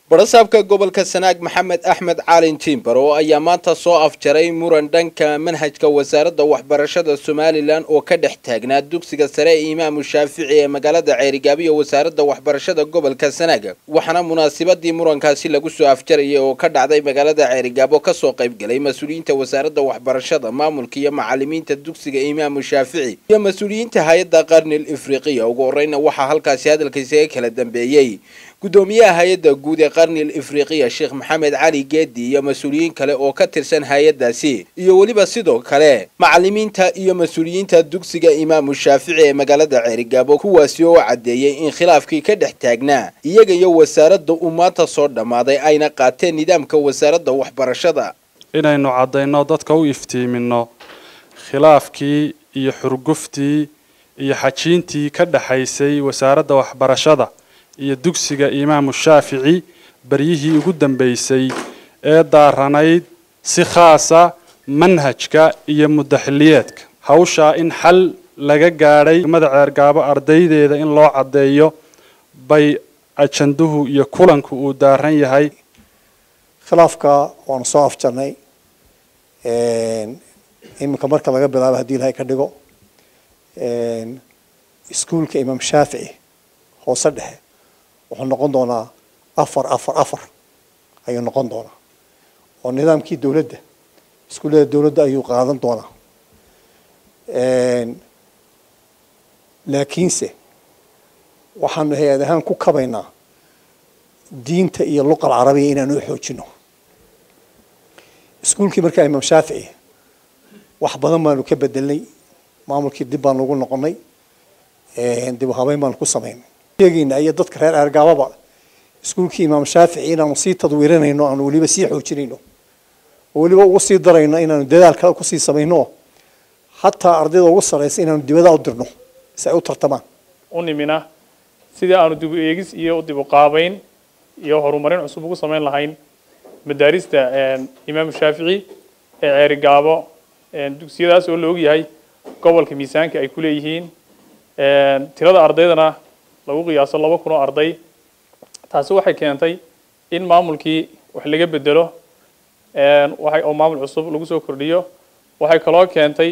barasaabka gobolka sanaag maxamed axmed caalin tiimbar oo ayaa maanta soo afjaray muran dhanka manhajka wasaaradda waxbarashada somalilan oo ka dhex taagnaa dugsiga sare ee imaamu shaafici ee magaalada ceerigaabo iyo wasaaradda waxbarashada gobolka sanaag waxaana munaasabadii murankaasi lagu soo afjarayay oo ka dhacday magaalada ceerigaabo kasoo qaybgalay mas-uuliyiinta wasaaradda waxbarashada maamulka iyo macalimiinta dugsiga imaamu shaafici iyo mas-uuliyiinta hay-adda qarnil ifriqiya ugu horeyna waxaa halkaasi hadalkaisaga kala dambeeyey gudoomiyaha hay-adda guud ee qarnil ifriqiya sheekh maxamed cali geedi iyo mas-uuliyiin kale oo ka tirsan hay-addaasi iyo weliba sidoo kale macalimiinta iyo mas-uuliyiinta dugsiga imaamu shaafici ee magaalada ceerigaabo kuwaasi oo caddeeyey in khilaafkii ka dhex taagnaa iyaga iyo wasaaradda uu maanta soo dhammaaday ayna qaateen nidaamka wasaaradda waxbarashada inaynu caddayno dadka u iftiimino khilaafkii iyo xurguftii iyo xajiintii ka dhexaysay wasaaradda waxbarashada iyo dugsiga imaamu shaafici baryihii ugu dambeysay ee daaranayd si khaasa manhajka iyo mudaxiliyeedka hawshaa in xal laga gaadhay mada ceergaabo ardaydeeda in loo caddeeyo bay ajanduhu iyo kulanku uu daaran yahay khilaafka waanu soo afjarnay iminka marka laga bilaabo haddii ilahay ka dhigo iskuulka imaam shaafici hoose dhexe wuxuu noqon doonaa afar afar afar ayuu noqon doonaa oo nidaamkii dowladda iskuullada dowladda ayuu qaadan doonaa laakiinse waxaanu hay-ad ahaan ku kabaynaa diinta iyo luqa alcarabiya inaanu u xoojino iskuulkii markaa imaam shaafici wax badan baanu ka bedelnay maamulkii dib baanu ugu noqonay dib u habeyn baanu ku samaynay sheegayna iyo dadka reer eergaababa iskuulkii imaam shaafici inaanu sii tadwiirinayno aanu weliba sii xoojinayno oo weliba ugu sii darayno inaanu dadaal kale kusii samayno hataa ardayda ugu sarraysa inaanu dibada u dirno si ay u tartamaan u nimina sidii aanu dib u eegis iyo dib u qaabayn iyo horumarin cusub ugu samayn lahayn madaarista imaamu shaafici ee ceerigaabo dugsiyadaas oo la ogyahay gobolka miisaanka ay ku leeyihiin tirada ardaydana lagu qiyaaso laba kun oo arday taasi waxay keentay in maamulkii wax laga bedelo waxay oo maamul cusub lagu soo kordhiyo waxay kaloo keentay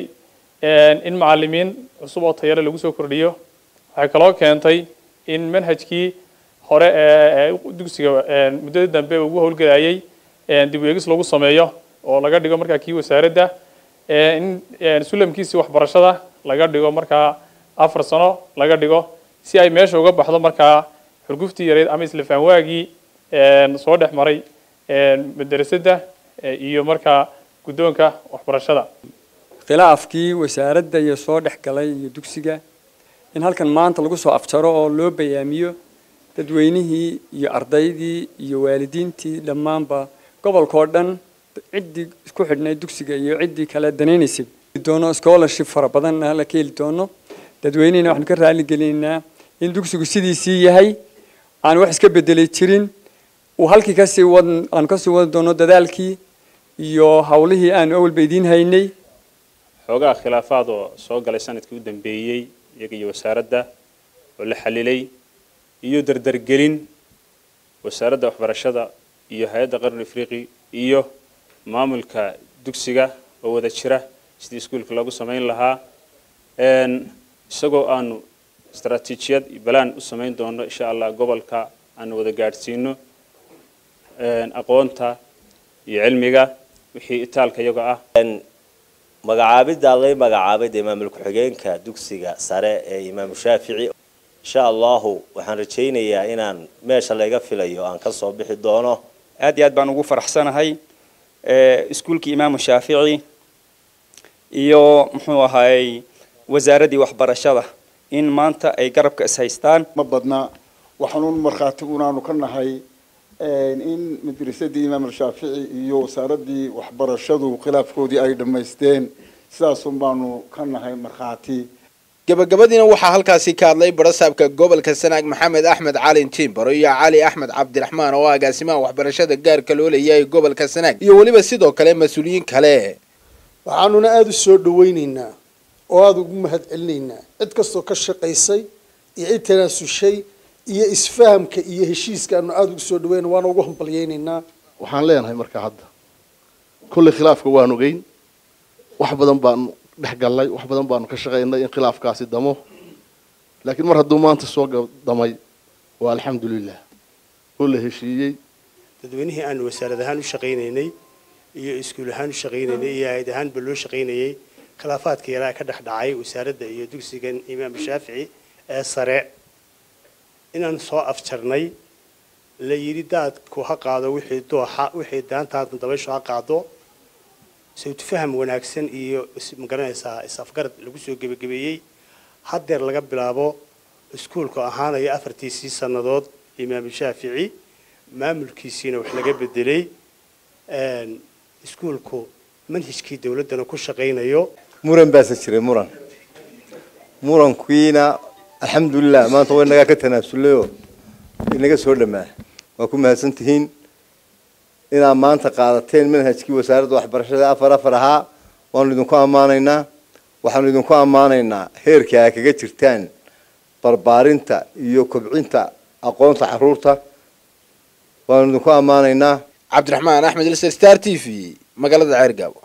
in macalimiin cusub oo tayale lagu soo kordhiyo waxay kaloo keentay in manhajkii hore ee dugsiga muddada dambe ugu howlgelayay dib u eegis lagu sameeyo oo laga dhigo markaa kii wasaaradda in sulamkiisii waxbarashada laga dhigo markaa afar sano laga dhigo si ay meesha uga baxdo markaa xurguftii yareyd ama isla faanwaagii soo dhex maray madrasadda iyo markaa guddoonka waxbarashada khilaafkii wasaaradda iyo soo dhex galay iyo dugsiga in halkan maanta lagu soo afjaro oo loo bayaamiyo dadweynihii iyo ardaydii iyo waalidiintii dhammaanba gobolkao dhan ciddii isku xidhnay dugsiga iyo ciddii kale danaynaysay doono scholarship fara badanna la ka heli doono dadweynihina waxaanu ka raali gelinaynaa in dugsigu sidiisii yahay aan wax iska bedelay jirin uu halkii kasii wad aanu kasii wadi doono dadaalkii iyo hawlihii aanu awalba idiin haynay xoogaha khilaafaad oo soo galay sanadkii u dambeeyey iyaga iyo wasaaradda oo la xalilay iyo dardargelin wasaaradda waxbarashada iyo hay-adda qarni afriqi iyo maamulka dugsiga oo wada jira sidii iskuulka loogu samayn lahaa isagoo aanu istaraatiijiyad iyo balaan u samayn doono insha allah gobolka aanu wada gaadhsiino aqoonta iyo cilmiga wixii itaalka iyaga ah magacaabidda lay magacaabay dee maamul ku-xigeenka dugsiga sare ee imaamu shaafici insha allahu waxaan rajaynayaa inaan meesha layga filayo aan ka soo bixi doono aad iyo aad baan ugu faraxsanahay iskuulkii imaamu shaafici iyo muxuu ahaayey wasaaraddii waxbarashada in maanta ay garabka is haystaan ma badna waxaanuun markhaati unaanu ka nahay in madrasadii imaam shaafici iyo wasaaraddii waxbarashadu khilaafkoodii ay dhammaysteen sidaasun baanu ka nahay markhaati gabagabadiina waxaa halkaasi ka hadlay barasaabka gobolka sanaag maxamed axmed calin timbaro iyo cali axmed cabdiraxmaan oo agaasimaha waxbarashada gaarka loo leeyahay gobolka sanaag iyo weliba sidoo kale mas-uuliyiin kale waxaanuna aada u soo dhawaynaynaa oo aada ugu mahad celinaynaa cid kastoo ka shaqaysay iyo ciid tanaasushay iyo cid kastoo ka qayb qaadatay in dugsigan iyo isfahamka iyo heshiiska aanu aada ugu soo dhaweyna waana ugu hambalyeynaynaa waxaan leenahay marka hadda kolley khilaafka waan ogeyn wax badan baanu dhex gallay wax badan baanu ka shaqaynay in khilaafkaasi damo laakiin mar hadduu maanta soo damay waa alxamdulilah oo la heshiiyey dadweynihii aanu wasaarad ahaan u shaqaynaynay iyo iskuul ahaan u shaqaynaynay iyo hay-ad ahaanba loo shaqaynayay khilaafaadka yaraa ka dhex dhacay wasaaradda iyo dugsigan imaam shaafici ee sare inaan soo afjarnay la yidhi daadku ha qaado wixii dooxa wixii daantaadna dabayshu ha qaado sawtufaham wanaagsan iyo magaranaysaa is-afgarad lagu soo gebagabeeyey haddeer laga bilaabo iskuulku ahaanaya afartiisii sannadood imaam shaafici maamulkiisiina wax laga bedelay iskuulku manhajkii dowladdana ku shaqaynayo muran baase jiray muran murankiina alxamdulilah maanta way nagaa ka tanaasullayoo inaga soo dhamaa waa ku mahadsan tihiin inaad maanta qaadateen manhajkii wasaaradda waxbarashada afar afar ahaa waanu idinku ammaanaynaa waxaanu idinku ammaanaynaa heerka aa kaga jirtaan barbaarinta iyo kobcinta aqoonta caruurta waanu idinku ammaanaynaa cabdiraxmaan axmed ilser star t v magaalada ceergaabo